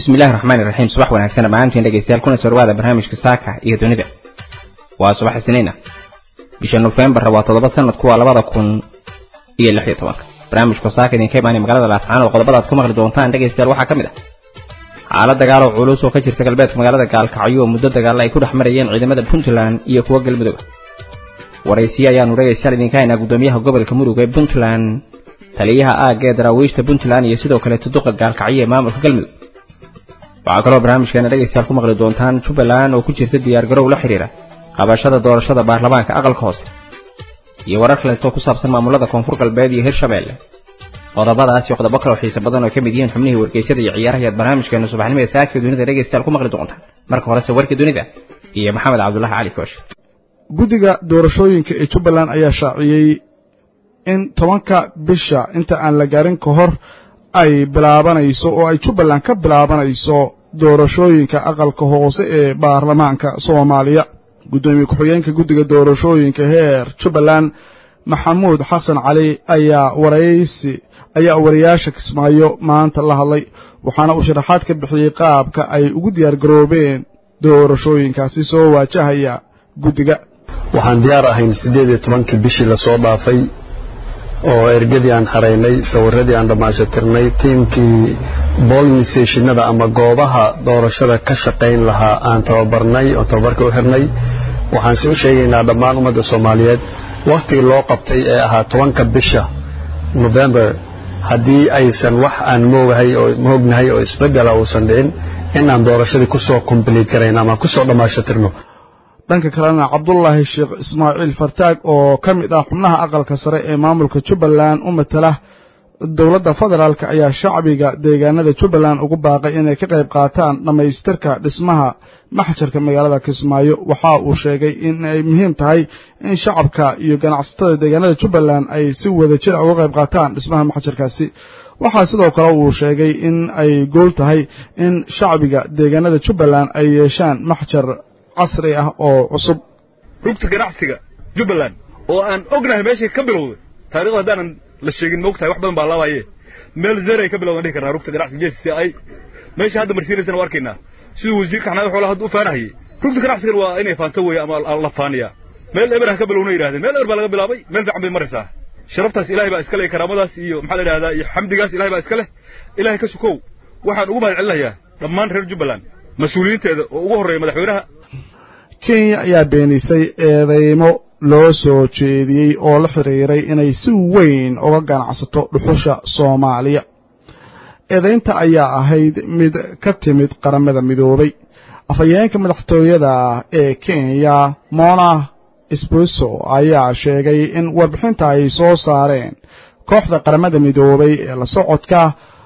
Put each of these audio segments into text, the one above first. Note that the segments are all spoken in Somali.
bismi illahi raxmaani raxiim subax wanaagsan dhammaantiin dhegaystayaal kuna soo dhawaada barnaamijka saaka iyo dunida waa subax isniina bisha nofembar waa toddoba sanadku waa labada kun iyo lix iyo tobanka barnaamijka saaka idinka imaanaya magaalada laascaanood qodobada aad ku maqli doontaan dhegaystayaal waxaa ka mid ah xaalad dagaal oo culus oo ka jirta galbeedka magaalada gaalkacyo oo muddo dagaalla ay ku dhex marayeen ciidamada puntland iyo kuwa galmudug waraysiye ayaanu dhegaystayaal idinka haynaa guddoomiyaha gobolka mudug ee puntland taliyaha aagga ee daraawiishta puntland iyo sidoo kale tuduqa gaalkacyo ee maamulka galmudug waxaa kaloo barnaamijkeena dhegaystayaal ku maqli doontaan jubbaland oo ku jirta diyaargarow la xidhiira qabashada doorashada baarlamaanka aqalka hoose iyo warar kaleetoo ku saabsan maamulada koonfur galbeed iyo hirshabeelle qodobadaas iyo qodobo kaloo xiise badan oo ka mid yihiin xubnihii wargeysyada iyo ciyaaraha ayaad barnaamijkeena subaxnimada saaka dunida dhegaystayaal ku maqli doontaan marka horese warkii dunida iyo maxamed cabdulahi cali koosh guddiga doorashooyinka ee jubbaland ayaa shaaciyey in tobanka bisha inta aan la gaarin ka hor ay bilaabanayso oo ay jubbaland ka bilaabanayso doorashooyinka aqalka hoose ee baarlamaanka soomaaliya guddoomiye ku-xigeenka guddiga doorashooyinka heer jubbaland maxamuud xasan cali ayaa waraysi ayaa wariyaasha kismaayo maanta la hadlay waxaana uu sharaxaad ka bixiyey qaabka ay ugu diyaargaroobeen doorashooyinkaasi soo waajahaya guddiga waxaan diyaar ahayn siddeed iyo tobankii bishii lasoo dhaafay oo ergadii aan xaraynay sawiradii aan dhammaashatirnay tiimkii booling stationada ama goobaha doorashada ka shaqayn lahaa aan tababarnay oo tababarka u xirnay waxaan si u sheegaynaa dhammaan ummadda soomaaliyeed wakhtigii loo qabtay ee ahaa tobanka bisha november haddii aysan wax aan moogahay oo moognahay oo isbeddela uusan dhicin inaan doorashadii kusoo kombliit garayn ama kusoo dhammaashatirno dhanka kalena cabdulaahi sheekh ismaaciil fartaag oo ka mid ah xubnaha aqalka sare ee maamulka jubbaland u matala dowladda federaalk ayaa shacbiga deegaanada jubbaland ugu baaqay inay ka qayb qaataan dhammaystirka dhismaha maxjarka magaalada kismaayo waxa uu sheegay in ay muhiim tahay in shacabka iyo ganacsatada deegaanada jubbaland ay si wada jira uga qayb qaataan dhismaha maxjarkaasi waxaa sidoo kale uu sheegay in ay gool tahay in shacbiga deegaanada jubbaland ay yeeshaan maxjar casri ah oo cusub rugta ganacsiga jubbaland oo aan ognahay meeshay ka bilowday taarikhda haddaanan la sheegin moogtahay wax badan baa laabaye meel zeray ka bilowdan dhihi karnaa rugta ganacsiga j c i meesha hadda marsiinaysana waa arkaynaa siduu wasiirka xanaada xoolaha hadda u faanahayey rugta ganacsigan waa inay faanto weeye ama la faaniyaa meel eberhan ka bilowna yidhahdeen meel eber baa laga bilaabay meel fiican bay maraysaa sharaftaas ilahay baa iska leh karaamadaas iyo maxaa la yidhahdaa iyo xamdigaas ilahay baa iska leh ilahay ka sukow waxaan ugu mahad celinayaa dhammaan reer jubbaland mas-uuliyiinteeda oo ugu horreeya madaxweynaha kenya ayaa beenisay eedeymo loo soo jeediyey oo la xidhiiray inay si weyn uga ganacsato dhuxusha soomaaliya eedaynta ayaa ahayd mid ka timid qaramada midoobay afhayeenka madaxtooyada ee kenya mona spresso ayaa sheegay in warbixinta ay soo saareen kooxda qaramada midoobay ee la socodka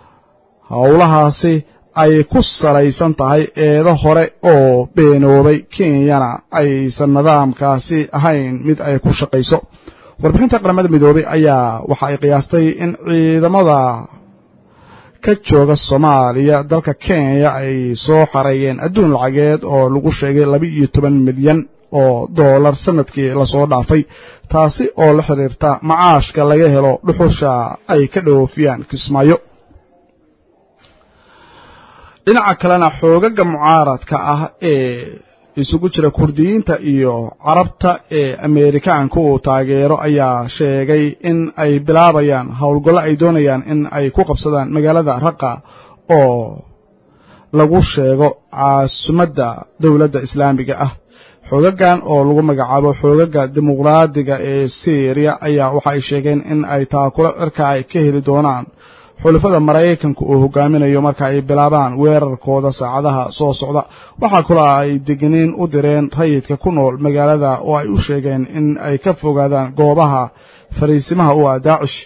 howlahaasi ay ku salaysan tahay eedo hore oo beenoobay kenyana aysan nidaamkaasi ahayn mid ay ku shaqayso warbixinta qaramada midoobay ayaa waxa ay qiyaastay in ciidamada ka jooga soomaaliya dalka kenya ay soo xareeyeen adduun lacageed oo lagu sheegay laba iyo toban milyan oo doolar sanadkii lasoo dhaafay taasi oo la xidhiirta macaashka laga helo dhuxusha ay ka dhoofiyaan kismaayo dhinaca kalena xoogaga mucaaradka ah ee isugu jira kurdiyiinta iyo carabta ee ameerikaanka uu taageero ayaa sheegay in ay bilaabayaan howlgallo ay doonayaan in ay ku qabsadaan magaalada raqa oo lagu sheego caasimadda dowladda islaamiga ah xoogagan oo lagu magacaabo xoogaga dimuqraadiga ee syriya ayaa waxa ay sheegeen in ay taakula cirka ay ka heli doonaan xulafada maraykanka uu hogaaminayo marka ay bilaabaan weerarkooda saacadaha soo socda waxaa kaloo ay degniin u direen rayidka ku nool magaalada oo ay u sheegeen in ay ka fogaadaan goobaha fariisimaha u ah daacish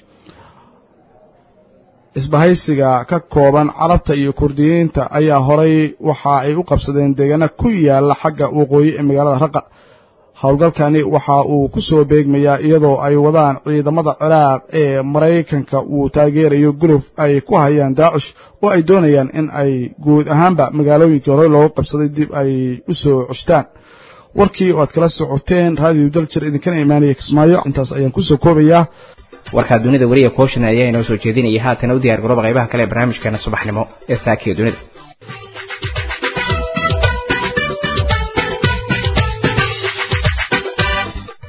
isbahaysiga ka kooban carabta iyo kurdiyiinta ayaa horay waxa ay u qabsadeen deegaana ku yaala xagga waqooyi ee magaalada raqa howlgalkani waxa uu ku soo beegmayaa iyadoo ay wadaan ciidamada ciraaq ee maraykanka uu taageerayo guluf ay ku hayaan daacish oo ay doonayaan in ay guud ahaanba magaalooyinkii hore loogu qabsaday dib ay u soo ceshtaan warkii oo aad kala socoteen raadiyo daljir idinkana imaanaya kismaayo intaas ayaan kusoo koobayaa warkaa dunida weliya kooshan ayaa inoo soo jeedinaya haatana u diyaar garooba qaybaha kale ee barnaamijkeena subaxnimo ee saakiya dunida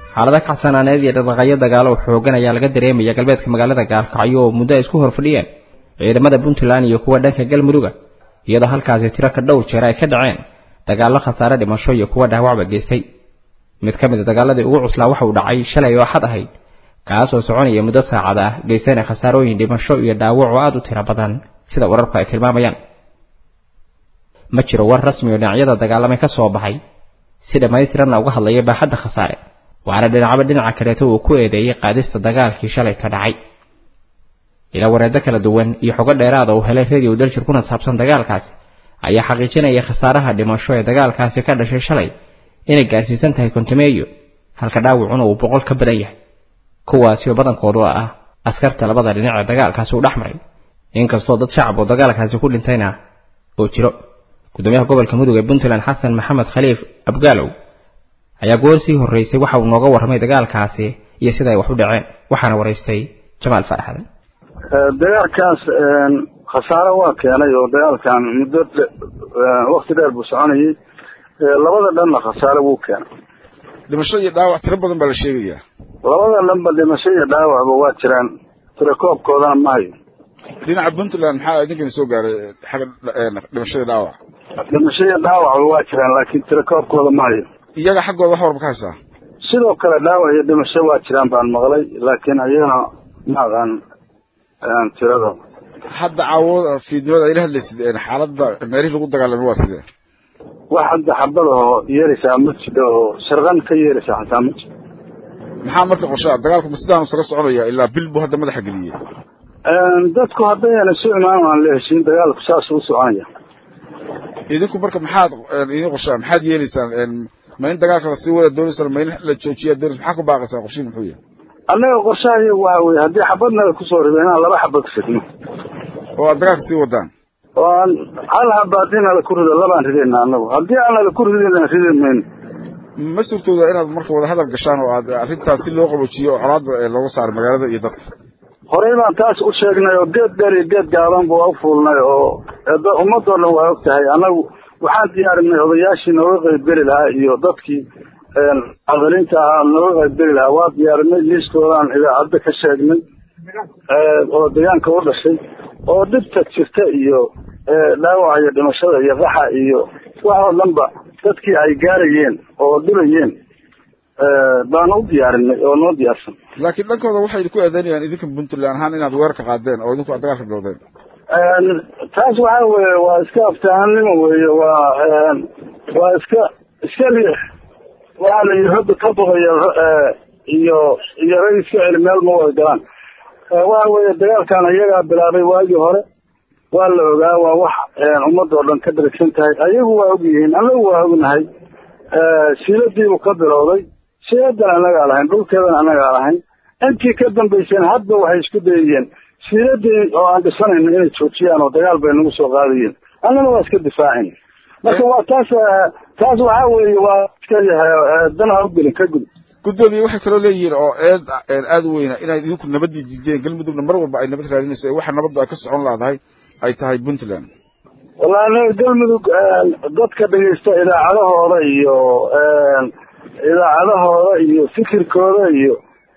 xaalada kacsanaaneed iyo dhaqdhaqaaqyo dagaalo xoogan ayaa laga dareemaya galbeedka magaalada gaalkacyo oo muddo ay isku horfadhiyeen ciidamada puntland iyo kuwa dhanka galmuduga iyadoo halkaasi tiro ka dhowr jeer ay ka dhaceen dagaallo khasaare dhimasho iyo kuwa dhaawacba geystay mid ka mid a dagaaladii ugu cuslaa waxa uu dhacay shalay oo xad ahayd kaasoo soconaya muddo saacad ah geystana khasaarooyin dhimasho iyo dhaawac oo aad u tiro badan sida wararku ay tilmaamayaan ma jiro war rasmi oo dhinacyada dagaalamay ka soo baxay si dhammaystiranna uga hadlaya baaxadda khasaare waana dhinacba dhinaca kaleeto uu ku eedeeyey qaadista dagaalkii shalay ka dhacay ilaa wareeddo kala duwan iyo xogo dheeraada uu helay radio daljir kuna saabsan dagaalkaasi ayaa xaqiijinaya khasaaraha dhimasho ee dagaalkaasi ka dhashay shalay inay gaarsiisan tahay kontameeyo halka dhaawacuna uu boqol ka badan yahay kuwaasi oo badankoodu ah askarta labada dhinac ee dagaalkaasi u dhex maray inkastoo dad shacab oo dagaalkaasi ku dhintayna oo jiro gudoomiyaha gobolka mudug ee puntland xasan maxamed khaliif abgaalow ayaa goor sii horreysay waxa uu nooga warramay dagaalkaasi iyo sida ay wax u dhaceen waxaana waraystay jamaal faraxadan dagaalkaas khasaare waa keenay oo dagaalkan muddo wakti dheer buu soconayay labada dhanna khasaare wuu keenay dhimasho iyo dhaawac tiro badan baa la sheegayaa labada dhanba dhimasho iyo dhaawacba waa jiraan tirakoobkoodana ma hayo dhinaca puntland maxaa idinkana soo gaaray xagga dhimashada dhaawac dhimasho iyo dhaawacba waa jiraan laakiin tirakoobkooda ma hayo iyaga xaggooda wax warba ka haysaa sidoo kale dhaawac iyo dhimasho waa jiraan baan maqlay laakiin iyagana ma aqaan tirada hadda caawo fiidnimada ayla hadlaysid xaaladda meelihii lagu dagaalamay waa sidee wax hadda xabada oo yeeraysaa ma jiro oo sharqan ka yeeraysaa xataa ma jiro maxaa marka qorshaa dagaalku ma sidaanu isaga soconaya ilaa bil buu hadda madaxa geliyey dadku haddayna isu imaan aan la heshiin dagaalku saas u soconaya idinku marka maxaad idin qorshaa maxaad yeelaysaan ma in dagaalka lasii wada doonaysaan ma in la joojiya doonays maxaa ku baaqaysaan qorshiin muxuu yahay annaga qorshaha iyagu waxa weye haddii xabadnaga kusoo rido inaan laba xabad fidno oo aad dagaalka sii wadaan oo aan hal haba haddii nala ku rido labaan ridayna annagu haddii aan nala ku ridayna ridi mayno ma suurtooda inaad marka wada hadal gashaan oo aad arrintaas si loo qaboojiyo oo colaadda looga saaro magaalada iyo dadka horey baan taas u sheegnay oo geed dheer iyo geed gaaban buu u fuulnay oo ummadoo dhan waa og tahay annagu waxaan diyaarinay odayaashii nooga qaybgeli lahaa iyo dadkii cadalinta ahaa nooga qaybgeli lahaa waa diyaarinay liiskoodaan idaacadda ka sheegnay oo deegaanka u dhashay oo dhibta jirta iyo dhaawaca iyo dhimashada iyo qaxa iyo wax oo dhanba dadkii ay gaarayeen oo dhibayeen baan u diyaarinay oo noo diyaarsan laakiin dhankooda waxay ku eedeynayaan idinka puntland ahaan inaad weerarka qaadeen oo idinku aad dagaalka bilowdeen taas waxa weeye waa iska aftahanimo weeye waa waa iska iska riix waxaa la yidhi hadda ka boqaya iyo iyo rag iska celi meel ma wada galaan waxa weeye dagaalkan iyagaa bilaabay waagii hore waa la ogaa waa wax ummadoo dhan ka dharigsan tahay ayagu waa og yihiin anagu waa ognahay siiladiibuu ka bilowday siiladan anagaa lahayn dhulkeedan anagaa lahayn intii ka dambayseen hadba waxay isku dayayeen siiladii oo aan dhisanayno inay joojiyaan oo dagaal bay nagu soo qaadayeen annana waa iska difaacin marka waa taas taas waxaa weeye waa iska yahay dan ha u gelin ka gud guddoomiye waxay kaloo leeyihiin oo eed aada u weyna inaad idinku nabadii diideen galmudugna mar walba ay nabad raadinayso ee waxa nabaddu ay ka socon laadahay ay tahay puntland wallahi anaga galmudug dadka dhegaysta idaacadahooda iyo idaacadahooda iyo fikirkooda iyo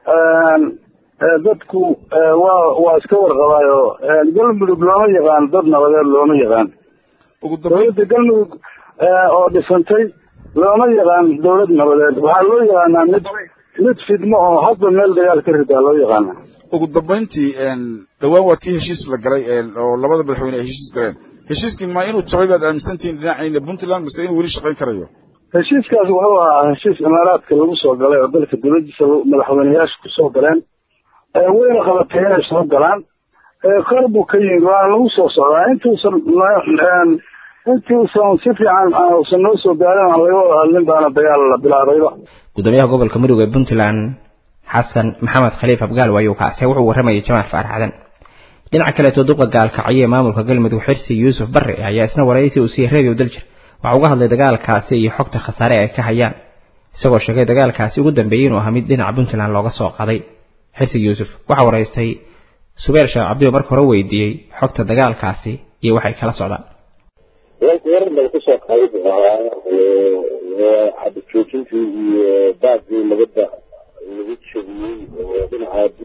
dadku waa waa iska warqabaayo galmudug looma yaqaan dad nabadeed looma yaqaan dowladda galmudug oo dhisantay looma yaqaan dowlad nabadeed waxaa loo yaqaanaa mid mid fidmo oo hadba meel dagaal ka ridaa loo yaqaanaa ugu dambayntii dhowaan waa tii heshiis la galay oo labada madaxweyne ay heshiis galeen heshiiskii ma inuu jabay baad aaminsantihiin dhinacayna puntland mase inuu weli shaqayn karayo heshiiskaas wuxuu ahaa heshiis imaaraadka lagu soo galay oo dalka dowladiisa madaxweyneyaasha kusoo galeen wayna qabatay inay soo galaan kor buu ka yimid waana lagu soo socdaa intuusan intuusan si fiican usan noo soo gaarin aan laga wada hadlin baana dagaal la bilaabayba gudoomiyaha gobolka mudug ee puntland xasan maxamed khaliif abgaal waayuu kaase wuxuu warramayay jamaal faaraxdan dhinaca kaleeto duqa gaalkacyo ee maamulka galmudug xirsi yuusuf barre ayaa isna waraysi uu siiyey radio daljir waxa uga hadlay dagaalkaasi iyo xogta khasaare ay ka hayaan isagoo sheegay dagaalkaasi ugu dambeeyey inuu ahaa mid dhinaca puntland looga soo qaday xirsi yuusuf waxaa waraystay subeer sheekh cabdiyo marka hore weydiiyey xogta dagaalkaasi iyo waxay kala socdaan weerar laga kusoo qaaday buu ahaa xabad joojintii iyo baadkii nabadda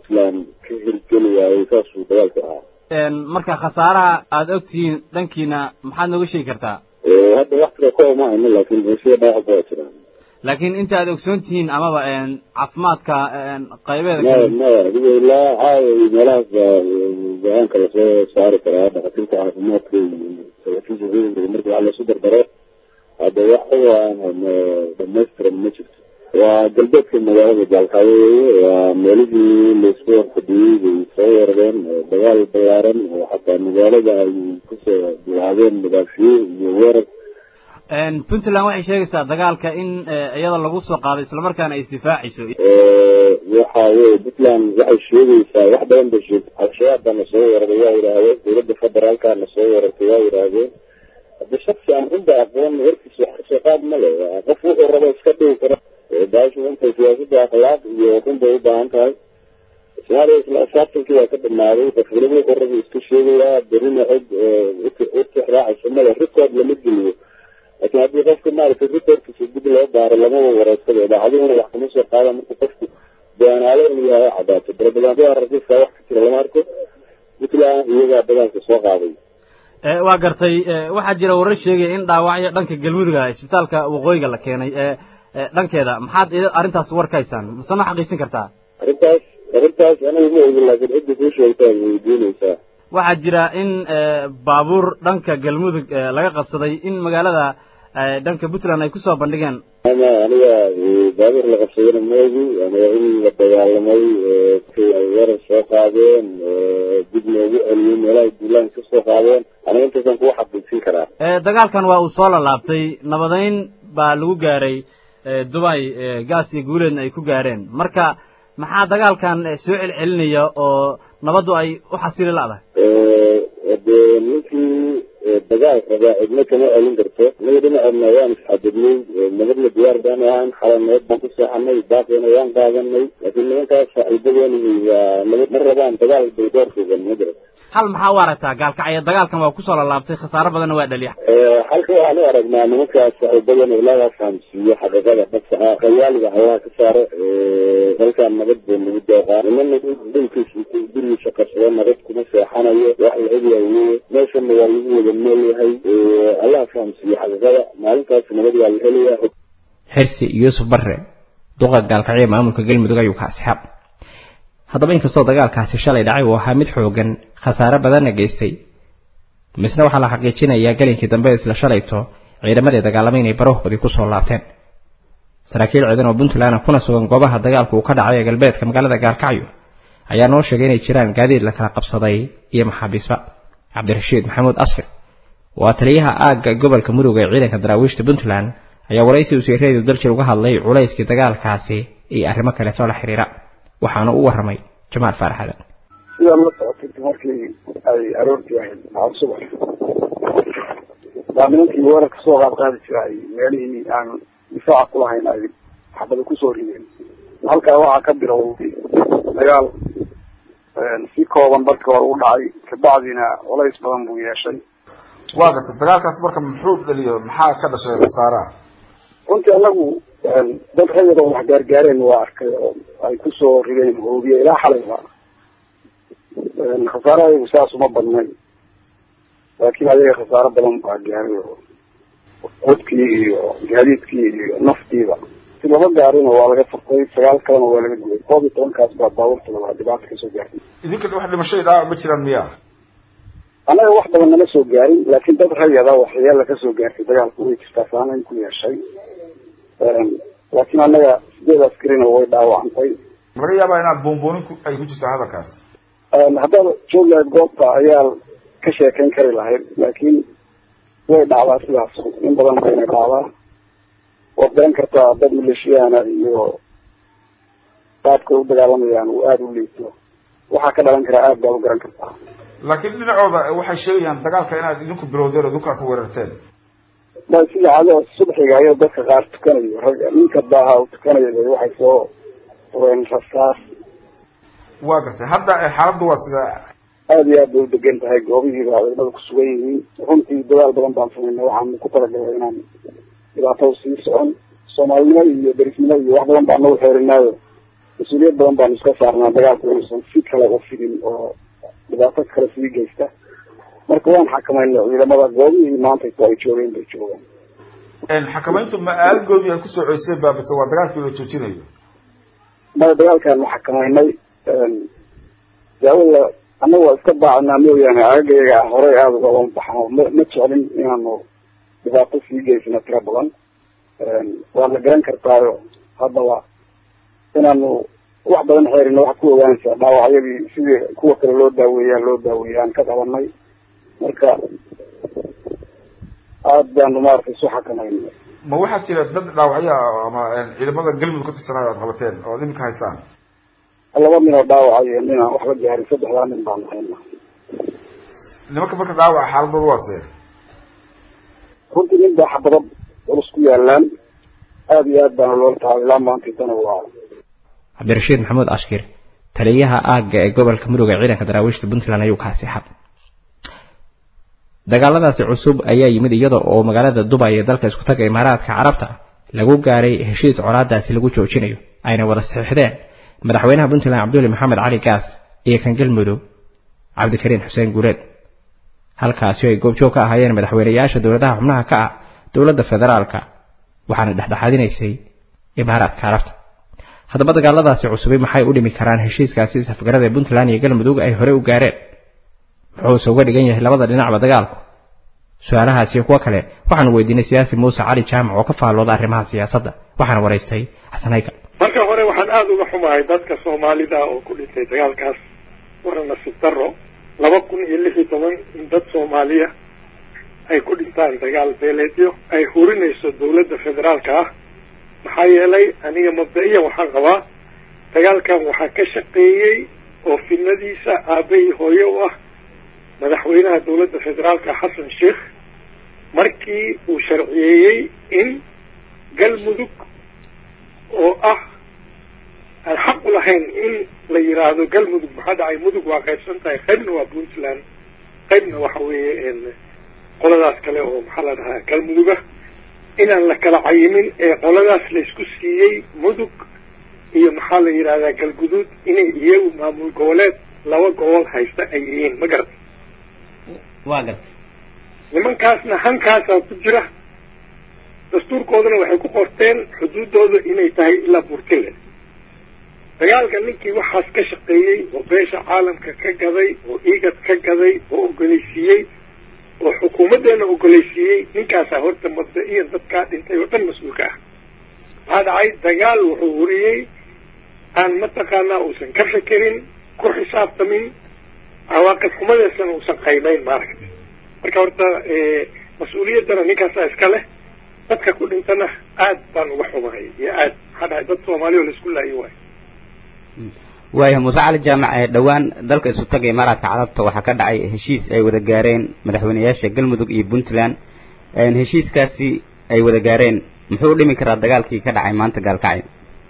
puntland ka hirgeli waayey saasuu dagaalku ahaa marka khasaaraha aada ogtihiin dhankiina maxaad nooga sheegi kartaa hadda wax kale ka oma hayno laakiin bulshada dhaawac baa jiraan laakiin inta aad ogsoon tihiin amaba caafimaadka qaybeeda maya maya adiga ilaa caawa iyo meelahaas baa go-aanka lasoo saari karaa dhakhaatiirta caafimaadka iyo saraakiisha ciidanka marka wax lasu dardaro hadda wax uga aan hayno dhamaystiran ma jirto waa galbeedka magaalada jaalkaayo weeye waa meelihii laisku warfadhiyey bay soo weerareen dagaal balaaran oo xataa magaalada ay kusoo bilaabeen madaafiye iyo weerar puntland waxay sheegaysaa dagaalka in iyada lagu soo qaaday islamarkaana ay isdifaacayso waxa weye puntland waxay sheegaysaa wax badan bay sheegtay al-shabaab baa na soo weeraray waa yidhaahdeen dowladda federaalka na soo weerartay waa yidhaahdeen hadda shaksi aan runta aqoon warkiis wax kasoo qaad ma le qof wuxuu rabo iska dhigi kara baashu intay siyaasadda akhlaaq iyo run bay u baahan tahay soomaaliya isla asaabtankii waa ka dhamaaday qof weliba wuxuu rabo iska sheegayaa berina cid u tixraacaysa male rikood lama geliyo laakiin haddii qofka maaragtay rikoodkiisa dib loo baaro lamaba wareegsado idaacaduhuna wax kama soo qaada marka qofku beenaale inuu yahay cadaato barabadaantada rakiiska wax ka jira lama arko puntland iyagaa dagaalka soo qaaday waa gartay waxaa jira warar sheegaya in dhaawacyo dhanka galmuduga isbitaalka waqooyiga la keenay dhankeeda maxaad arrintaas warkaysaan mase ma xaqiijin kartaa arrintaas arrintaas anigu ma ogin laakiin cidda kuu sheegtaa weydiinaysaa waxaa jira in baabuur dhanka galmudug laga qabsaday in magaalada dhanka puntland ay kusoo bandhigeen ama aniga baabuur la qabsadana ma ogi aniga in la dagaalamay ay weerar soo qaadeen dib loogu celiyey meelahay duulaan ka soo qaadeen aniga intaasaan kugu xaqiijin karaa dagaalkan waa uu soo lalaabtay nabadayn baa lagu gaaray dubay gaas iyo guuleedna ay ku gaareen marka maxaa dagaalkan soo celcelinaya oo nabaddu ay u xasili la'dahay de ninkii dagaal rabaa cidna kama celin karto anaga dhinaceedna waan isxadidnay nabadna diyaar baan ahaan xalay nabad baan ku seexanay baaqeena waan qaadanay laakiin nimankaas saaxiibadeeni waa nabad ma rabaan dagaal bay doorkoodan ma jira hal maxaa u aragtaa gaalkacyo dagaalkan waa kusoo lalaabtay khasaaro badanna waa dhaliya halka waxaan u aragnaa nimankaas saaxiibadan ilaaha fahamsiiyo xaqiiqada dhabta ah qayaaliga allaha ka saaro dalkan nabad buu nagu deeqaa nimana dhulkiisa intuu gurigiisa qabsado nabad kuma seexanayo wax la ogyahay weye meeshana waa lagu wada nool yahay allaha fahamsiiyo xaqiiqada maalintaas nabad waa la helayaa xirsi yuusuf barre duqa gaalkacyo maamulka galmudug ayuu ka asxaab haddaba inkastoo dagaalkaasi shalay dhacay uu ahaa mid xoogan khasaare badanna geystay misna waxaa la xaqiijinayaa gelinkii dambe isla shalayto ciidamadii dagaalamay inay barahoodii ku soo laabteen saraakiil ciidan oo puntland kuna sugan goobaha dagaalku uu ka dhacay ee galbeedka magaalada gaalkacyo ayaa noo sheegay inay jiraan gaadiid la kala qabsaday iyo maxaabiisba cabdirashiid maxamuud asfir waa taliyaha aagga gobolka mudug ee ciidanka daraawiishta puntland ayaa waraysi uu sireedu daljir uga hadlay culayskii dagaalkaasi iyo arrimo kaleetoo la xiriira waxaana u warramay jamaal faaraxadan sidaa la socotay markii ay aroortii ahayd maxaad subax baa nimankii weerarka soo qaad qaadi jira ay meelihii aan difaaca kulahayn ay xabada kusoo rideen halkaa waxaa ka bilowday dagaal si kooban barkii hore u dhacay kabacdina culays badan buu yeeshay waa gartay dagaalkaas marka muxuu dhaliyo maxaa ka dhashay khasaaraha runtii anagu dad rayad oo wax gaargaareen waa arkay oo ay kusoo rideen hoobiye ilaa xalayba khasaarahayagu saas uma badnayn laakiin adiga khasaaro badan baa gaaray oo codkii iyo gaadiidkii iyo naftiiba si laba gaarina waa laga furtay sagaal kalena waa laga gubay koob iyo tobankaas baa baabuurtada waa dhibaato kasoo gaartay idinka wax dhimashay dhaawac ma jiraan miya annaga wax badan nama soo gaarin laakiin dad rayada waxyaala kasoo gaartay dagaalku way jirtaa saameyn ku yeeshay laakiin annaga sideed askarina way dhaawacantay laga yaabaa inaad boonboonin ay ku jirtaa hadalkaas haddaad joog lahayd goobta ayaa ka sheekayn kari lahayd laakiin way dhacdaa sidaas in badan bayna dhacdaa waad garan kartaa dad maleeshiyaana iyo qaabkay u dagaalamayaan uu aada u liito waxaa ka dhalan karaa aad baad u garan kartaa laakiin dhinacooda waxay sheegayaan dagaalka inaad idinku bilowdeen oo idinkaas weerarteen ma sida cado subxiga ayao dadka qaar tukanayo rag ninka daaha u tukanayo bay waxay soo fureen rasaas waa gartay hadda xaaladdu waa sida aada iyo aad bay u degan tahay goobihiiba ciidamada ku sugan yihiin runtii dadaal badan baan sameynay waxaan ku talagalay inaan dhibaatada sii socon soomaalinimo iyo derisnimo iyo wax badan baan nagu xeerinaayo mas-uuliyad badan baanu iska saarnaa dagaalku inuusan si kale u fidin oo dhibaato kale sii geysta marka waan xakamayna ciidamada goobihii maantayto ay joogeen bay joogaan xakamayntu ma aalagoodii ay kusoo ceyseen baa base waa dagaalkii la joojinayo maya dagaalkaanu xakamaynay daawada annaga waa iska baacanaa mooyaane aagayaga horey aada ugaba baxno ma ma jeclin inaanu dhibaato sii geysano tiro badan waa la garan kartaayo haddaba inaanu wax badan xeerina waxaad ku ogaanaysaa dhaawacyadii sidii kuwa kale loo daaweeyaa loo daaweeya aan ka qabanay marka aada baanu maaragtay isu xakamaynay ma waxaa jira dad dhaawacyo ah ama ciidamada galmudug ka tirsanaayo aad qabateen oo ad iminka haysaan laba nin oo dhaawacayo nin aan waxba gaarin saddexdaa nin baanu hayna nimanka marka dhaawaca xaaladooda waase runtii nin baa xabado culus ku yaalaan aada iyo aad baana loola tahay ilaa maantaitana waa cabdirashiid maxamuud ashkir taliyaha aagga ee gobolka mudug ee ciidanka daraawiishta puntland ayuu kaasi xab dagaaladaasi cusub ayaa yimid iyada oo magaalada dubay ee dalka isku taga imaaraadka carabta lagu gaaray heshiis colaadaasi lagu joojinayo ayna wada saxiixdeen madaxweynaha puntland cabduli maxamed cali gaas iyo kan galmudug cabdikariin xuseen guuleed halkaasi ay goobjoog ka ahaayeen madaxweynayaasha dowladaha xubnaha ka ah dowladda federaalka waxaana dhexdhexaadinaysay imaaraadka carabta haddaba dagaaladaasi cusubay maxay u dhimi karaan heshiiskaasi safgarada ee puntland iyo galmudug ay hore u gaareen muxuuse uga dhigan yahay labada dhinacba dagaalku su-aalahaasi iyo kuwo kale waxaanu weydiinay siyaasi muuse cali jaamac oo ka faallooda arrimaha siyaasadda waxaana waraystay xasan haykal marka hore waxaan aada uga xumahay dadka soomaalida oo ku dhintay dagaalkaas waana nasiib daro laba kun iyo lix iyo toban in dad soomaaliya ay ku dhintaan dagaal beeleedyo ay hurinayso dowladda federaalka ah maxaa yeelay aniga mabda-iyan waxaan qabaa dagaalkan waxaa ka shaqeeyey oo fidnadiisa aabahii hooye u ah madaxweynaha dowladda federaalka xasan sheikh markii uu sharciyeeyey in galmudug oo ah aan xaq u lahayn in la yidhaahdo galmudug maxaa dhacay mudug waa qaybsan tahay qaybna waa puntland qaybna waxa weeye qoladaas kale oo maxaa la dhahaa galmuduga inaan la kala cayimin ee qoladaas la isku siiyey mudug iyo maxaa la yidhahdaa galguduud inay iyagu maamul goboleed laba gobol haysta ay yihiin ma garata waa gartay nimankaasna hankaasaa ku jira dastuurkoodana waxay ku qorteen xuduuddooda inay tahay ilaa burtile dagaalka ninkii waxaas ka shaqeeyey oo beesha caalamka ka gaday oo igad ka gaday oo ogoleysiiyey oo xukuumaddeena ogoleysiiyey ninkaasaa horta mabda-iyan dadkaa dhintay oo dhan mas-uulka ah maxaa dhacay dagaal wuxuu huriyey aan mataqaanaa uusan ka fekerin ku xisaabtamin cawaaqib xumadeesana uusan qaybayn maaragtay marka horta mas-uuliyaddana ninkaasaa iska leh dadka ku dhintana aad baan uga xumahay iyo aad maxaa dhacay dad soomaaliya oo laisku laayo waayo waaya muuse cali jaamac ee dhowaan dalka isu taga imaaraadka carabta waxaa ka dhacay heshiis ay wada gaareen madaxweynayaasha galmudug iyo puntland heshiiskaasi ay wada gaareen muxuu dhimi karaa dagaalkii ka dhacay maanta gaalkacyo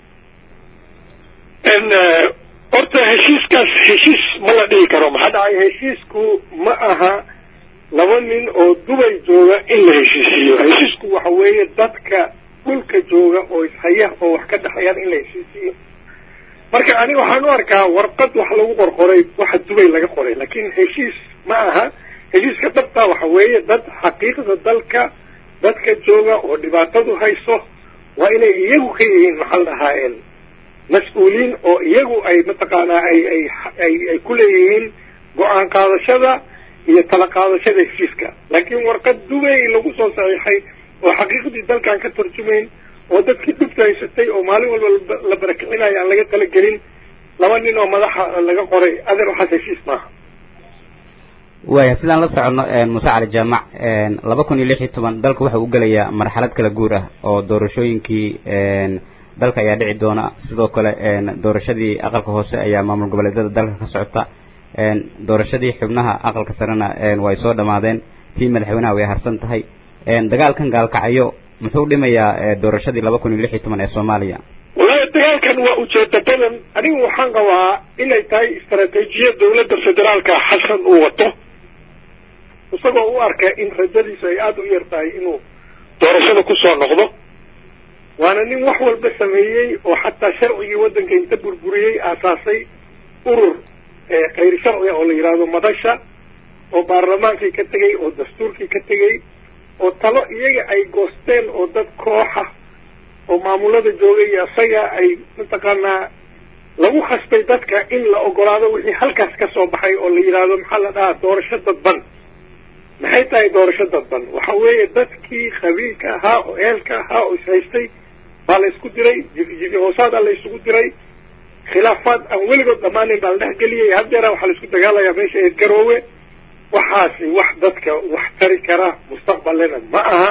horta heshiiskaas heshiis ma la dhihi karo maxaa dhacay heshiisku ma aha laba nin oo dubay jooga in la heshiisiiyo heshiisku waxa weeye dadka dhulka jooga oo ishaya oo wax ka dhexeeyaan in la heshiisiiyo marka aniga waxaan u arkaa warqad wax lagu qorqoray waxa dubay laga qoray laakiin heshiis ma aha heshiiska dhabtaa waxa weeye dad xaqiiqda dalka dadka jooga oo dhibaatadu hayso waa inay iyagu ka yihiin maxaa la dhahaa mas-uuliin oo iyagu ay mataqaanaa ay ay ay ay ku leeyihiin go-aan qaadashada iyo tala qaadashada heshiiska laakiin warqad dubay lagu soo saxiixay oo xaqiiqdii dalkan ka tarjumayn oo dadkii dhubta haysatay oo maalin walba la barakicinayo aan laga talagelin laba nin oo madaxa laga qoray adeer waxaas heshiis maaha waaya sidaan la soconno muuse cali jaamac laba kun iyo lix iyo toban dalka wuxuu u gelayaa marxalad kala guur ah oo doorashooyinkii dalka ayaa dhici doona sidoo kale doorashadii aqalka hoose ayaa maamul goboleedyada dalka ka socota doorashadii xubnaha aqalka sarena way soo dhammaadeen tii madaxweynaha way harsan tahay dagaalkan gaalkacyo muxuu dhimayaa doorashadii laba kun iyo lix iyo toban ee soomaaliya wallaahi dagaalkan waa ujeeda badan anigu waxaan qabaa inay tahay istaraatiijiyad dowladda federaalka xasan uu wato isagoo u arka in rajadiisu ay aada u yar tahay inuu doorashada kusoo noqdo waana nin wax walba sameeyey oo xataa sharcigii waddanka inta burburiyey aasaasay urur khayr sharciga oo la yidhaahdo madasha oo baarlamaankii ka tegey oo dastuurkii ka tegey oo talo iyaga ay goosteen oo dad kooxa oo maamulada joogay iyo isaga ay mataqaanaa lagu khasbay dadka in la ogolaado wixii halkaas ka soo baxay oo la yidhaahdo maxaa la dhahaa doorasho dadban maxay tahay doorasho dadban waxa weeye dadkii qabiilka ahaa oo eelka ahaa oo ishaystay baa la isku diray jifi hoosaadaa la isugu diray khilaafaad aan weligood dhammaanin baa la dhex geliyay haddeera waxaa la isku dagaalayaa meesha eed garoowe waxaasi wax dadka wax tari kara mustaqbalena ma aha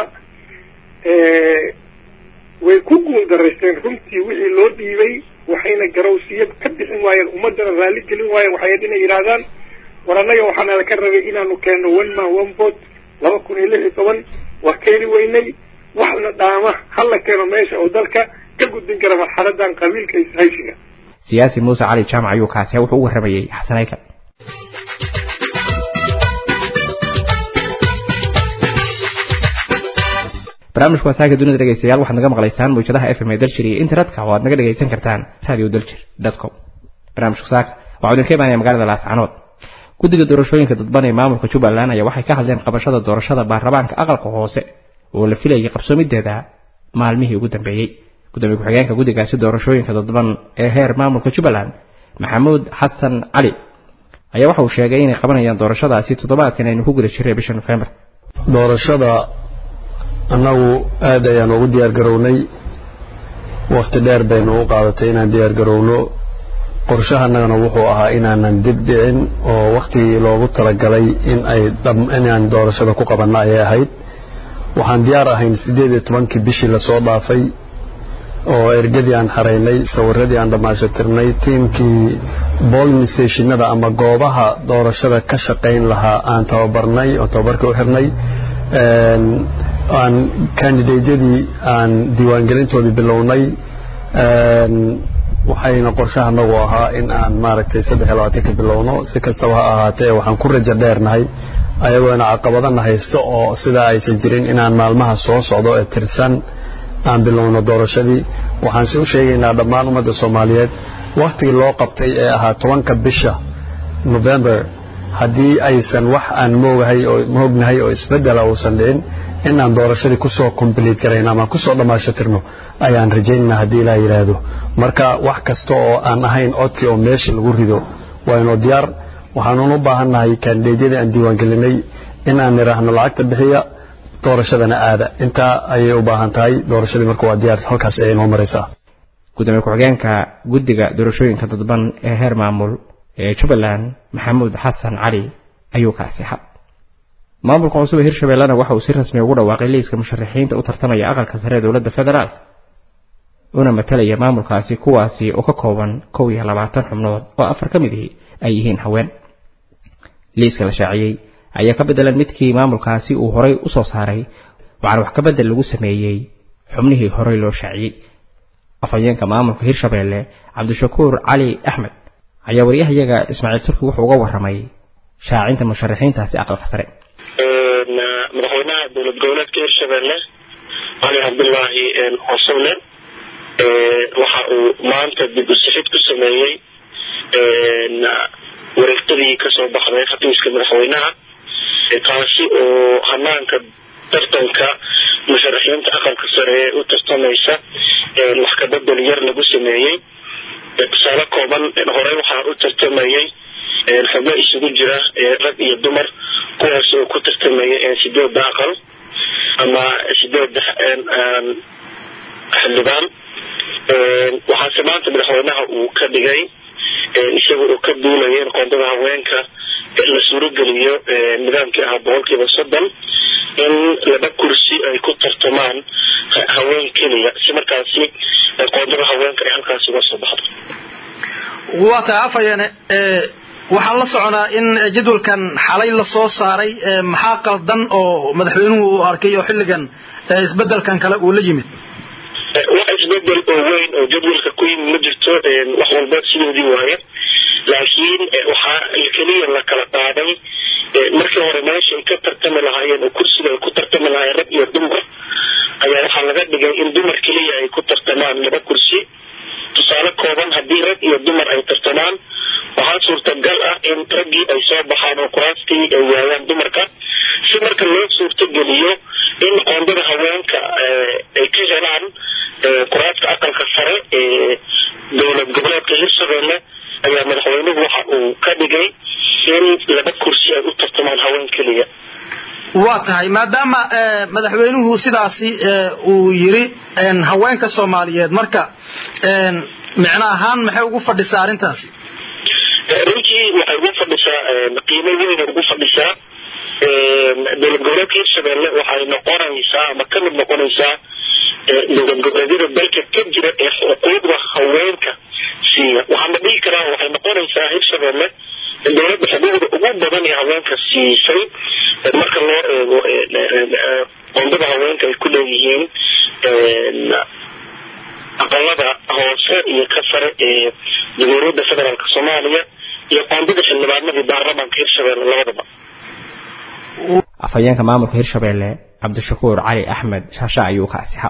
way ku guuldaraysteen runtii wixii loo dhiibay waxayna garowsiyo ka bixin waayeen ummaddana raalli gelin waayeen waxay ahayd inay yidhaahdaan war annaga waxaana ka rabay inaanu keenno one man one vote laba kun iyo lix iyo toban waa keeni weynay waxna dhaama hala keeno meesha oo dalka ka gudbin kara marxaladan qabiilka ishaysiga siyaasi muuse cali jaamac ayuu kaasi wuxuu u warramayey xasanayka barnaamijku wasaaga dunida dhegeystayaal waxaad naga maqlaysaan mawjadaha f m ee daljir iyo internetka oo aad naga dhegaysan kartaan radio daljir com barnaamijku saaka waxaa idinka imaanaya magaalada laascanood guddiga doorashooyinka dadban ee maamulka jubbaland ayaa waxay ka hadleen qabashada doorashada baarlamaanka aqalka hoose oo la filayay qabsoomideeda maalmihii ugu dambeeyey gudoomiye ku-xigeenka guddigaasi doorashooyinka dadban ee heer maamulka jubbaland maxamuud xasan cali ayaa waxa uu sheegay inay qabanayaan doorashadaasi toddobaadkan aynu ku guda jiray bisha nofembar doorashada annagu aad ayaan ugu diyaar garownay wakhti dheer baynu u qaadatay inaan diyaar garowno qorshahanagana wuxuu ahaa inaanan dib dhicin oo wakhtigii loogu talagalay in ay inaan doorashada ku qabanno ayay ahayd waxaan diyaar ahayn siddeed iyo tobankii bishii lasoo dhaafay oo ergadii aan xaraynay sawiradii aan dhammaashatirnay tiimkii bolling stationada ama goobaha doorashada ka shaqayn lahaa aan tababarnay oo tababarkii u xirnay aan kandidateyadii aan diiwaangelintoodii bilownay waxayna qorshaha nagu ahaa in aan maaragtay saddex iyo labaatanka bilowno si kastaba ha ahaatee waxaan ku rajo dheernahay ayagoona caqabadana haysto oo sidaa aysan jirin inaan maalmaha soo socdo ee tirsan aan bilowno doorashadii waxaan si u sheegaynaa dhammaan ummadda soomaaliyeed wakhtigii loo qabtay ee ahaa tobanka bisha november haddii aysan wax aan moogahay oo moognahay oo isbeddela uusan dhicin inaan doorashadii kusoo complete garayno ama kusoo dhammaashatirno ayaan rajaynaynaa haddii ilaa yidhaahdo marka wax kasta oo aan ahayn codkii oo meesha lagu rido waynoo diyaar waxaanuun u baahannahay kandideedyadii aan diiwaangelinay in aan nidhaahno lacagta bixiya doorashadana aada intaa ayay u baahan tahay doorashadii marka waa diyaar halkaas ayay noo maraysaa gudoomiye ku-xigeenka guddiga doorashooyinka dadban ee heer maamul ee jubbaland maxamuud xasan cali ayuu kaasi xad maamulka cusub ee hirshabeellena waxa uu si rasmi ugu dhawaaqay liiska musharaxiinta u tartamaya aqalka sare ee dowladda federaalk una matalaya maamulkaasi kuwaasi oo ka kooban kow iyo labaatan xubnood oo afar ka mid ihi ay yihiin haween liiska la shaaciyey ayaa ka beddelan midkii maamulkaasi uu horay u soo saaray waxaana wax ka beddel lagu sameeyey xubnihii horey loo shaaciyey afhayeenka maamulka hirshabeelle cabdishakuur cali axmed ayaa waryahayaga ismaaciil turki wuxuu uga warramay shaacinta musharaxiintaasi aqalka sare madaxweynaha dowlad goboleedka hirshabeelle cali cabdulaahi cosowle waxa uu maanta dib u sixid ku sameeyey wareegtadii kasoo baxday xafiiska madaxweynaha taasi oo hanaanka tartanka musharaxiinta aqalka sare ee u tartamaysa wax kabedel yar lagu sameeyey tusaale kooban horey waxaa u tartamayey xubno isugu jira rag iyo dumar kuwaas oo ku tartamaya sideedda aqal ama sideedda xildhibaan waxaase maanta madaxweynaha uu ka dhigay isaga oo ka duulaya in qoondada haweenka la suurogeliyo nidaamkii ahaa boqolkiiba soddon in laba kursi ay ku tartamaan haween keliya si markaasi qoondada haweenka ay halkaasi uga soo baxdo waa tahay afhayeene waxaan la soconaa in jadwalkan xalay lasoo saaray maxaa qaldan oo madaxweynuhu uu arkay oo xilligan isbedelkan kale uu la yimid wax isbedel oo weyn oo jadwalka ku yimid ma jirto wax walba sidoodii waaye laakiin waxaa keliya la kala qaaday markii hore meesha ay ka tartami lahaayeen oo kursiga ay ku tartami lahaayeen rag iyo dumar ayaa waxaa laga dhigay in dumar keliya ay ku tartamaan laba kursi tusaale kooban haddii rag iyo dumar ay tartamaan waxaa suurtagal ah in raggii ay soo baxaan oo kuraastii ay waayaan dumarka si marka loo suurtogeliyo in qoondada haweenka ay ka helaan kuraaska aqalka sare ee dowlad goboleedka hirshabelle ayaa madaxweynuhu waxa uu ka dhigay in laba kursi ay u tartamaan haween keliya waa tahay maadaama madaxweynuhu sidaasi uu yiri haweenka soomaaliyeed marka micno ahaan maxay ugu fadhisaa arrintaasi runtii waxay ugu fadhisaa qiimo weyn ugu fadhisaa dowlad goboleedka hirshabelle waxay noqonaysaa ama ka mid noqonaysaa dowlad goboleedyada dalka ka jira ee xuquuqda haweenka siiya waxaana dhihi karaa waxay noqonaysaa hirshabelle dowladda xuquuqda ugu badan ee haweenka siisay marka loo eego qoondada haweenka ay ku leeyihiin aqalada hoose iyo ka sare ee jamhuuriyadda federaalk soomaaliya iyo qoondada xildhibaanadii baarlamaanka hirshabelle labadaba afhayeenka maamulka hirshabelle cabdishakuur cali axmed shaasha ayuu ka asixa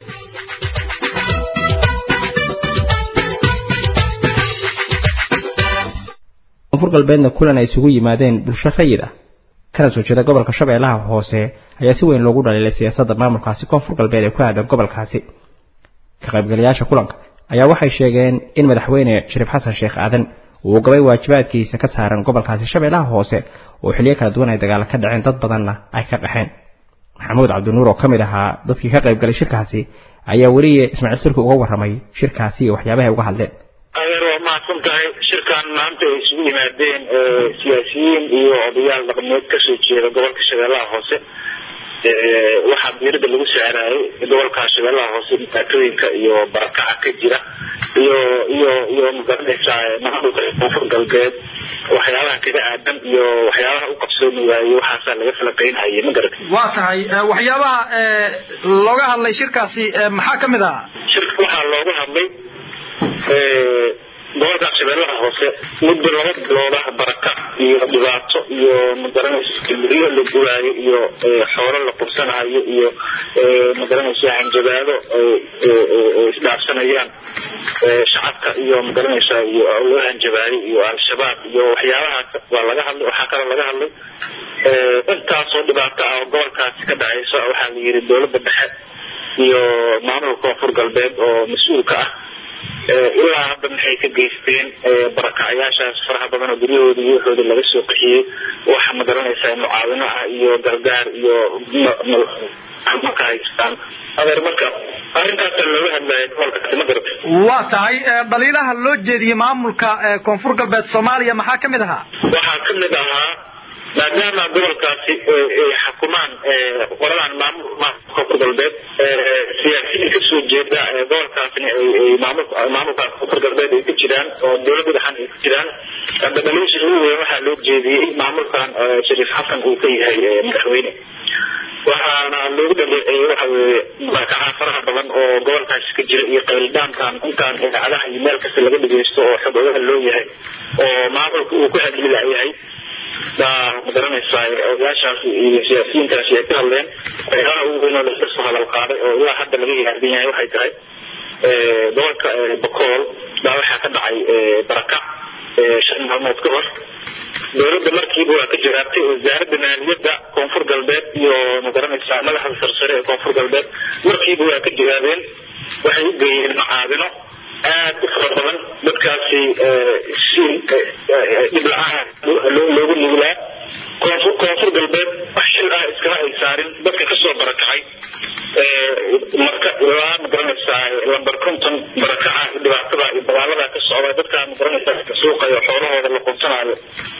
koonfur galbeedna kulan ay isugu yimaadeen bulsho rayid ah kana soo jeeda gobolka shabeellaha hoose ayaa si weyn loogu dhaliilay siyaasadda maamulkaasi koonfur galbeed ee ku aadan gobolkaasi ka qaybgalayaasha kulanka ayaa waxay sheegeen in madaxweyne shariif xasan sheekh aadan uu gabay waajibaadkiisa ka saaran gobolkaasi shabeellaha hoose oo xilliyo kala duwan ay dagaalo ka dhaceen dad badanna ay ka qaxeen maxamuud cabdinuur oo ka mid ahaa dadkii ka qaybgalay shirkaasi ayaa weliye ismaaciil turki uga warramay shirkaasi iyo waxyaabahay uga hadleen adeer waa mahadsan tahay shirkan maanta ay isugu yimaadeen siyaasiyiin iyo odayaal dhaqameed kasoo jeeda gobolka shabeellaha hoose waxaa diirada lagu saaraayay gobolka shabeellaha hoose dhibaatooyinka iyo barakaca ka jira iyo iyo iyo magaranaysaa maamulka koonfur galbeed waxyaabaha kaga aadan iyo waxyaabaha u qabsoomi waayey waxaasaa laga falaqaynhayay ma garatay waa tahay waxyaabaha looga hadlay shirkaasi maxaa ka mid ahaa shirka waxaa looga hadlay gobolka shabeellaha hoose muddo laba bilooda baraka iyo dhibaato iyo magaranaysa guryo la guraayo iyo xoolo la qursanayo iyo magaranaysa hanjabaado oo isdhaafsanayaan shacabka iyo magaranaysa iyo loo hanjabaayo iyo al-shabaab iyo waxyaabahaas waa laga hadlay waxaa kaloo laga hadlay intaasoo dhibaato ah oo gobolkaasi ka dhacaysa waxaa la yidhi dowladda dhexe iyo maamulka koonfur galbeed oo mas-uulka ah ilaa hadda maxay ka geysteen barakacyaashaas faraha badan oo guryahooda iyo waxooda laga soo qaxiyey waxa magaranaysaa mucaawino ah iyo gargaar iyo ka haystaan adeer marka arrintaasa looga hadlaya gobolkaasi ma garatay waa tahay dhaliilaha loo jeediyey maamulka koonfur galbeed soomaaliya maxaa ka mid ahaa waxaa ka mid ahaa maadaama gobolkaasi ay xukumaan qoladan maamulka koonfur galbeed siyaasiyiin kasoo jeeda gobolkaasina ay maamulka koonfur galbeed ay ku jiraan oo dowladda dhaxan ay ku jiraan hadda dhaliisha ugu weyn waxaa loo jeediyey maamulkan shariif xasan uu ka yahay madaxweyne waxaana loogu dhaleeceeyey waxa weeye barakaca faraha badan oo gobolkaasi ka jira iyo qayldhaankan intaan idaacadaha iyo meel kasta laga dhegeysto oo xog ogaha loo yahay oo maamulka uu ku hadli layahay baa magaranaysaa odayaashaasi iyo siyaasiyiintaasi ay ka hadleen waxyaalaha ugu weyn oo laga soo hadal qaaday oo ilaa hadda laga yaabin yahay waxay tahay gobolka bakool baa waxaa ka dhacay barakac shan maalmood ka hor dowladda markiiba waa ka jawaabtay wasaaradda maaliyadda koonfur galbeed iyo magaranaysaa madaxda sarsare ee koonfur galbeed markiiba waa ka jawaabeen waxay u geeyeen macaadino aad u fara badan dadkaasi si dhib la-aan loogu nuglaa koonfur koonfur galbeed wax xil ah iskama ay saarin dadka kasoo barakacay marka ilaa magaranaysaa lambar konton barakaca dhibaatada iyo dagaalada ka socda dadka magaranaysaa suuqayo xoolahooda la qunsanaayo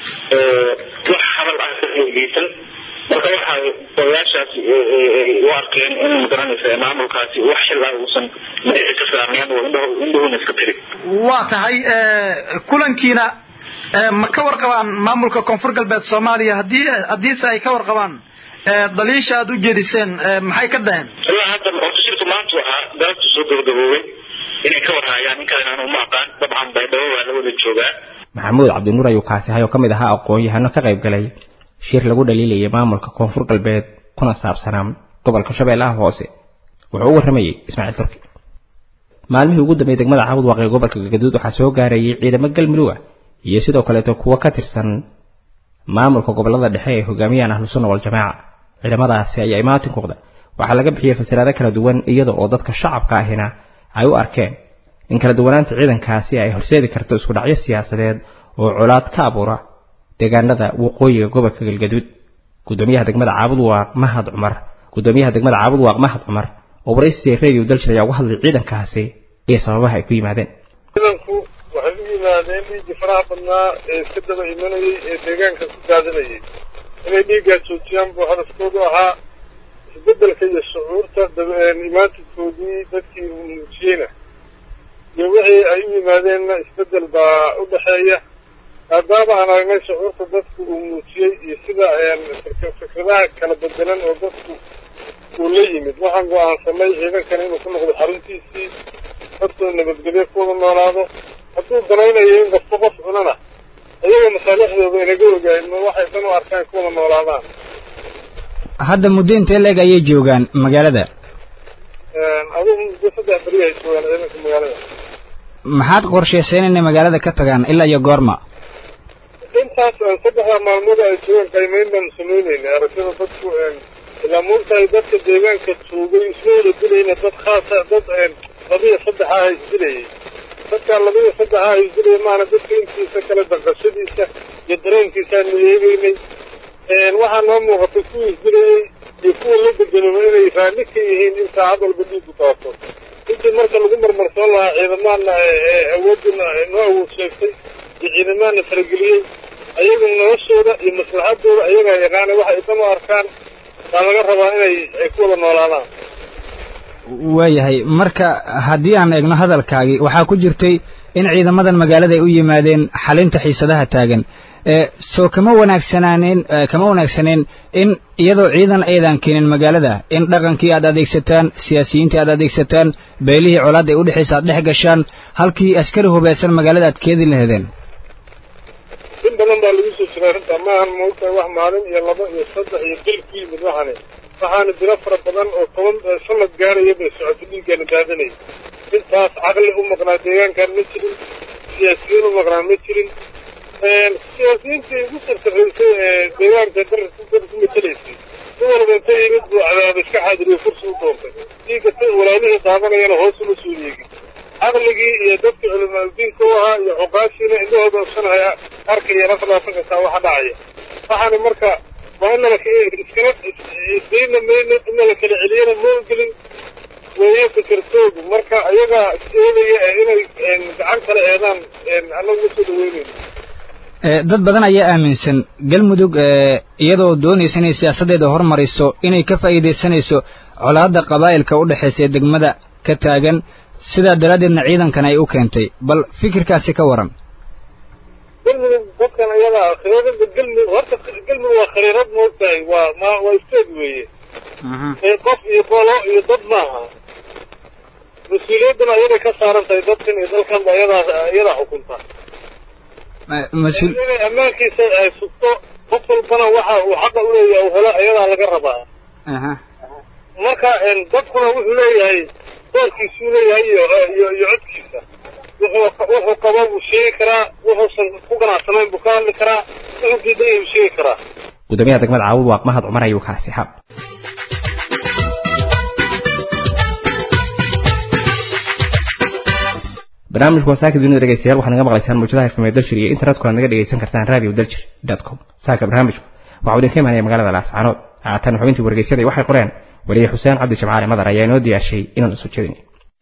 wax hadal ah geysan marka waxay odayaashaasi u arkeen in magaranaysa maamulkaasi wax xil ah uusan madaxi ka saarneen oo indhahuuna iska tiri waa tahay kulankiina ma ka warqabaan maamulka koonfur galbeed soomaaliya haddii haddiise ay ka warqabaan dhaliisha aad u jeediseen maxay ka dhaheen ilaa hadda horta shirku maanta waxaa galabtu soo gabagaboobay inay ka warhaayaan ninkaan aanu ma aqaan dabcan baydhabo waa la wada joogaa maxamuud cabdinuur ayuu kaasi ahay oo ka mid ahaa aqoon-yahano ka qayb galay shir lagu dhaliilayay maamulka koonfur galbeed kuna saabsanaa gobolka shabeellaha hoose wuxuu u warramayey ismaaciil turki maalmihii ugu dambeeyey degmada caabud waaqee gobolka galgaduud waxaa soo gaarayay ciidamo galmudug ah iyo sidoo kaleeto kuwo ka tirsan maamulka gobolada dhexe ee hogaamiyaan ahlusunna waljamaaca ciidamadaasi ayaa imaatinkuqda waxaa laga bixiyey fasiraado kala duwan iyada oo dadka shacabka ahina ay u arkeen in kala duwanaanta ciidankaasi ay horseedi karto isku dhacyo siyaasadeed oo colaad ka abuura deegaanada waqooyiga gobolka galgaduud gudoomiyaha degmada caabud waaq mahad cumar gudoomiyaha degmada caabud waaq mahad cumar oo waraysiga radio daljir ayaa uga hadlay ciidankaasi iyo sababaha ay ku yimaadeen ciidanku waxay u yimaadeen dhiiggii faraha badnaa ee iska daba imanayay ee deegaanka ku daadinayay inay dhiiggaa joojiyaan buu hadafkoodu ahaa isbeddelka iyo shucuurta imaantinkoodii dadkii muujiyeyna iyo wixii ay u yimaadeenna isbeddel baa u dhexeeya maadaama aan aragnay shucuurta dadku uu muujiyey iyo sida fikradaha kala bedelan oo dadku uu la yimid waxaan go-aansanay ciidankan inuu ku noqdo xaruntiisii dadkoo nabadgelyo ku wada noolaado hadduu danaynayo in qofba qof cunana iyaga masaalixdooda inaga ogaay ma waxay dan u arkaan ku wada noolaadaan hadda muddo intee leeg ayay joogaan magaalada adigu muddo saddex beri ay joogaan ciidanka magaalada maxaad qorshayseen inay magaalada ka tagaan ilaa iyo goorma intaas saddexda maalmood ay joogaan qiimeyn baanu samayneynay aragtida dadku ilaa moogtahay dadka deegaanka joogay isma wada dilayna dad khaasa dad labiyo saddexa ah isdilayay dadkaa labiyo saddexa ah isdilaya maana dadka intiisa kale danqashadiisa iyo dareenkiisaanu eegeynay waxaa noo muuqatay kuwii isdilayay iyo kuwa la bedelooba inay raalli ka yihiin in saacad walba dhiigu daato intii marka lagu marmarsoon lahaa ciidamaana awoodina noo awood sheegtay iyo ciidamaana farageliyey ayaga noloshooda iyo maslaxadooda ayagaa yaqaana waxa ay dan u arkaan baa laga rabaa inay ay ku wada noolaadaan waayahay marka haddii aan eegno hadalkaagii waxaa ku jirtay in ciidamadan magaalada ay u yimaadeen xalinta xiisadaha taagan soo kama wanaagsanaaneyn kama wanaagsaneen in iyadoo ciidan aydan keenin magaalada in dhaqankii aad adeegsataan siyaasiyiintii aad adeegsataan beelihii colaad ay udhexaysa aad dhex gashaan halkii askari hubaysan magaalada aad keedi lahedeen in badan baa lagu soo jiray arrinta maahan maogtahay wax maalin iyo laba iyo saddex iyo bil ku yimid waxani waxaana jiro fara badan oo toban sanad gaaraya bay socotay dhiiggaana daadanaya intaas caqli u maqnaa deegaankan ma jirin siyaasiyiin u maqnaa ma jirin siyaasiyiintii ugu sartaraysay ee deegaanka dar dar ku matelaysay si walba inta yimid buu cadaaba iska xaadiriyo kursi u doontay dhiigga ta walaalihii daadanayana hoos uma soo yeegin caqligii iyo dadka culimaadudiinka u ahaa iyo cuqaashiina indhahooda ogsanaya arkaya naflaasa kastaa waxa dhacaya waxaana marka waa in nala iskala isdayna mayno in nala kala celiyana ma ogelin weeye fikirtoodu marka ayagaa eedaya inay gacan kala eedaan annagu ma soo dhaweynayno dad badan ayaa aaminsan galmudug iyadoo doonaysa inay siyaasaddeeda hormariso inay ka faa'iidaysanayso colaadda qabaa'ilka u dhexaysa ee degmada ka taagan sidaa daraaddeedna ciidankan ay u keentay bal fikirkaasi ka waran galmudug dadkan ayadaa khariirada galmudug horta galmudug waa khariirad moogtahay waa ma waa isteed weeye ee qof iyo qolo iyo dad maaha mas-uuliyadduna ayaday ka saaran tahay dadkan iyo dalkanba ayadaa iyadaa xukunta inay ammaankiisa ay sugto qof walbana waxa uu xaqa u leeyahay uu helo ayadaa laga rabaa marka dadkuna wuxuu leeyahay doorkiisuu leeyahay iyo iyo iyo codkiisa wuxuu wuxuu qabo buu sheegi karaa wuxuusan ku ganacsanayn buu ka hadli karaa wuxuu diidan yahay buu sheegi karaa gudoomiyaha degmada caawud waaq mahad cumar ayuu kaasi xab barnaamijku wasaaka dunida dhegeystayaal waxaad naga maqlaysaan mawjadaha fm daljir iyo internetkuna naga dhegeysan kartaan radio daljir com saaka barnaamijku waxaa idinka imaanaya magaalada laascaanood haatan xubintii wargeysyada waxay qoreen weliye xuseen cabdi jamcaali madar ayaa inoo diyaarshay inaan isu jeedin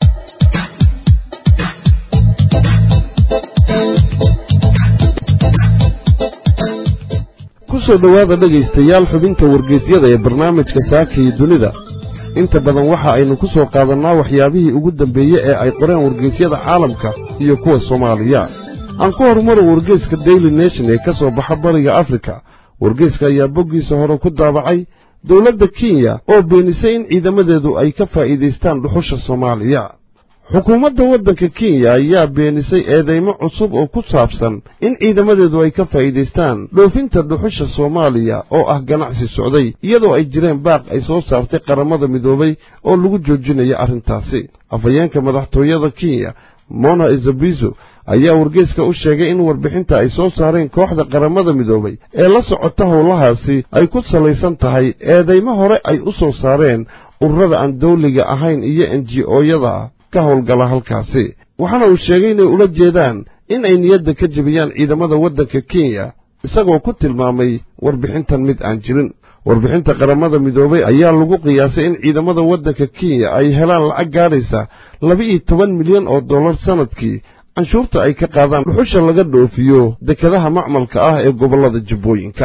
ku soo dhowaada dhegaystayaal xubinta wargeysyada ee barnaamijka saaka iyo dunida inta badan waxa aynu ku soo qaadannaa waxyaabihii ugu dambeeye ee ay qoreen wargeysyada caalamka iyo kuwa soomaaliya aan ku horumaro wargeyska daily nation ee ka soo baxa bariga afrika wargeyska ayaa boggiisa hore ku daabacay dowladda kenya oo beenisay in ciidamadeedu ay ka faa'iidaystaan dhuxusha soomaaliya xukuumadda waddanka kenya ayaa beenisay eedaymo cusub oo ku saabsan in ciidamadeedu ay ka faa'iidaystaan dhoofinta dhuxusha soomaaliya oo ah ganacsi socday iyadoo ay jireen baaq ay soo saartay qaramada midoobay oo lagu joojinayo arrintaasi afhayeenka madaxtooyada kenya mona izabizo ayaa wargeyska u sheegay in warbixinta ay soo saareen kooxda qaramada midoobay ee la socota howlahaasi ay ku salaysan tahay eedaymo hore ay u soo saareen ururada aan dawliga ahayn iyo n g o-yada ka howlgala halkaasi waxaana uu sheegay inay ula jeedaan in ay niyadda ka jebiyaan ciidamada waddanka kenya isagoo ku tilmaamay warbixintan mid aan jirin warbixinta qaramada midoobay ayaa lagu qiyaasay in ciidamada waddanka kenya ay helaan lacag gaadhaysa laba-iyo toban milyan oo dollar sannadkii canshuurta ay ka qaadaan dhuxusha laga dhoofiyo dekadaha macmalka ah ee gobollada jubbooyinka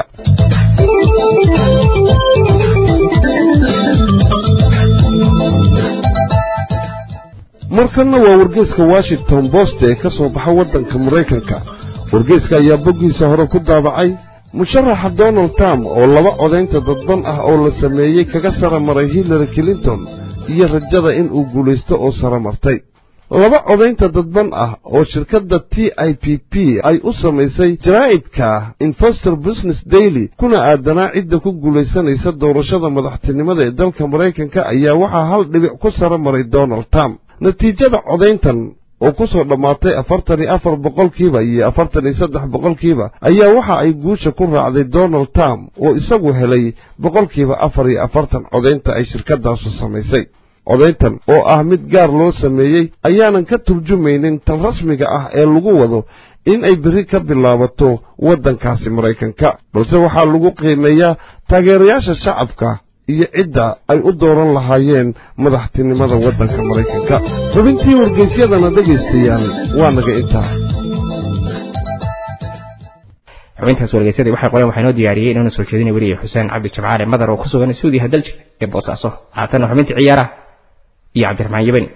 markanna waa wargeeska washington bost ee ka soo baxa waddanka maraykanka wargeeska ayaa boggiisa hore ku daabacay musharaxa donald trump oo laba codaynta dadban ah oo la sameeyey kaga sara maray hillary clinton iyo rajada in uu guulaysto oo sara martay laba codaynta dadban ah oo shirkadda t i p p ay u samaysay jaraa'idka investor business daily kuna aadanaa cidda ku guulaysanaysa doorashada madaxtinimada ee dalka maraykanka ayaa waxaa hal dhibic ku sara maray donald trump natiijada codayntan oo ku soo dhammaatay afartan iyo afar boqolkiiba iyo afartan iyo saddex boqolkiiba ayaa waxa ay guusha ku raacday donald trump oo isagu helay boqolkiiba afar iyo afartan codaynta ay shirkaddaasu samaysay codayntan oo ah mid gaar loo sameeyey ayaanan ka turjumaynin tan rasmiga ah ee lagu wado in ay berri ka bilaabato waddankaasi maraykanka balse waxaa lagu qiimeeyaa taageerayaasha shacabka iyo cidda ay u dooran lahaayeen madaxtinimada waddanka maraykanka xubintii wargeysyadana dhegaystayaal waa naga intaa xubintaas wargeysadii waxay qoreen waxaa inoo diyaariyey inuuna soo jeedinay weliya xuseen cabdi jabcaale madar oo ku sugan suudiya daljir ee boosaaso haatanna xubintii ciyaaraha iyo cabdiraxmaan yabani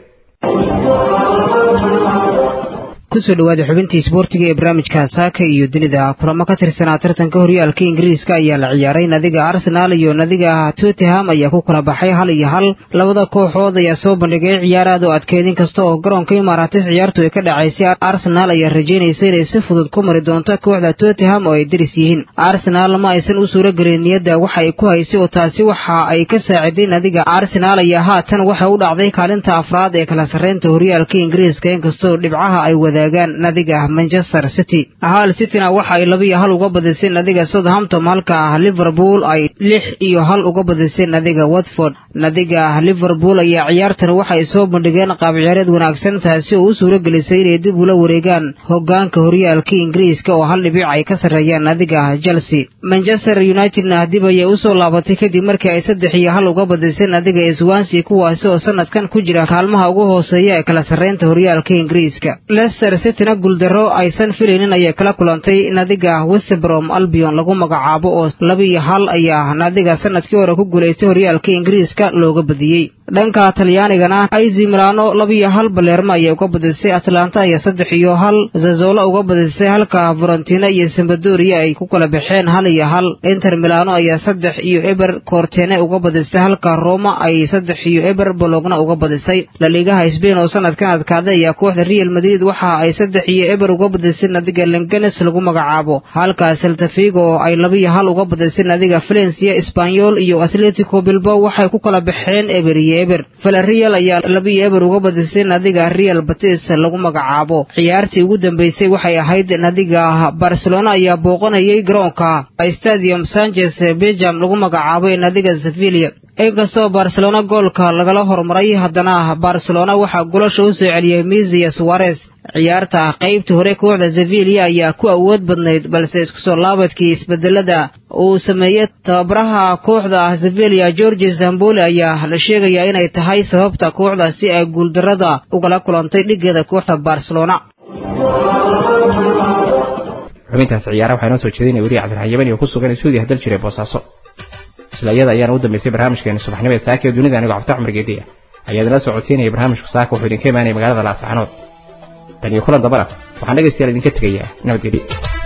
kusoo dhawaada xubintii isboortiga ee barnaamijka saaka iyo dunida kulamo ka tirsanaa tartanka horyaalka ingiriiska ayaa la ciyaaray nadiga arsenaal iyo nadiga tottenham ayaa ku kala baxay hal iyo hal labada kooxood ayaa soo bandhigay ciyaar aad u adkeedin kasta oo garoonka imaaratis ciyaartu ay ka dhacaysay arsenaal ayaa rajaynaysa inay si fudud ku mari doonto kooxda tottenham oo ay deris yihiin arsenaal ma aysan u suuro gelin niyadda waxa ay ku haysay oo taasi waxa ay ka saaciday nadiga arsenaal ayaa haatan waxay u dhacday kaalinta afraad ee kala sarreynta horyaalka ingiriiska inkastoo dhibcaha ay wada nadiga manchester city hal cityna waxa ay laba iyo hal uga badisay nadiga southampton halka liverpool ay lix iyo hal uga badisay nadiga watford nadiga liverpool ayaa ciyaartan waxa ay soo bandhigeen qaab ciyaareed wanaagsan taasi oo u suuro gelisay inay dib ula wareegaan hogaanka horyaalka ingiriiska oo hal dhibic ay ka sarreeyaan nadiga chelsea manchester unitedna dib ayay usoo laabatay kadib markii ay saddex iyo hal uga badisay nadiga swansea kuwaasi oo sanadkan ku jira kaalmaha ugu hooseeya ee kala sarreynta horyaalka ingiriiska cityna guuldaro aysan filaynin ayay kala kulantay nadiga westbrom albion lagu magacaabo oo laba iyo hal ayaa nadiga sanadkii hore ku guulaystay horyaalka ingiriiska looga badiyey dhanka talyaanigana aizi milano laba iyo hal baleerma ayay uga badisay atlanta ayaa saddex iyo hal zazola uga badisay halka varentina iyo sambadoria ay ku kala baxeen hal iyo hal inter milano ayaa saddex iyo eber kortene uga badisay halka roma ay saddex iyo eber bologna uga badisay laliigaha sbain oo sanadkan adkaaday ayaa kooxda real madrid waxa ay saddex iyo eber uga badisay nadiga lenganes lagu magacaabo halka seltafigo oo ay laba iyo hal uga badisay nadiga valencia espanyol iyo atletico bilbao waxay ku kala baxeen eber iyo eber valerial ayaa laba iyo eber uga badisay nadiga real batis lagu magacaabo ciyaartii ugu dambeysay waxay ahayd nadiga barcelona ayaa booqanayay garoonka stadium sanchez belgium lagu magacaabo ee nadiga sevilla inkastoo barcelona goolka lagala hormaray haddana barcelona waxaa golasha u soo celiyey misia suarez ciyaarta qaybtii hore kooxda sevilla ayaa ku awood badnayd balse isku soo laabadkii isbedelada uu sameeyey tababaraha kooxda sevilla george zamboli ayaa la sheegayaa inay tahay sababta kooxda si ay guuldarada ugala kulantay dhigeeda kooxda barcelona xubintaas ciyaara waxaa inoo soo jeedinaya weriya cabdiraxmaan yabani oo ku sugan suudiya dal jire boosaaso isla iyada ayaana u dambeysay barnaamijkeeni subaxnimo ee saaka ee dunida anigoo cabdi cumar geediya ayaa idinla soo codsiinaya barnaamijku saaka wuxuu idinka imaanaya magaalada laascaanood tan iyo kulan dambana waxaan dhegaystayaal idinka tegayaa nabadgelyo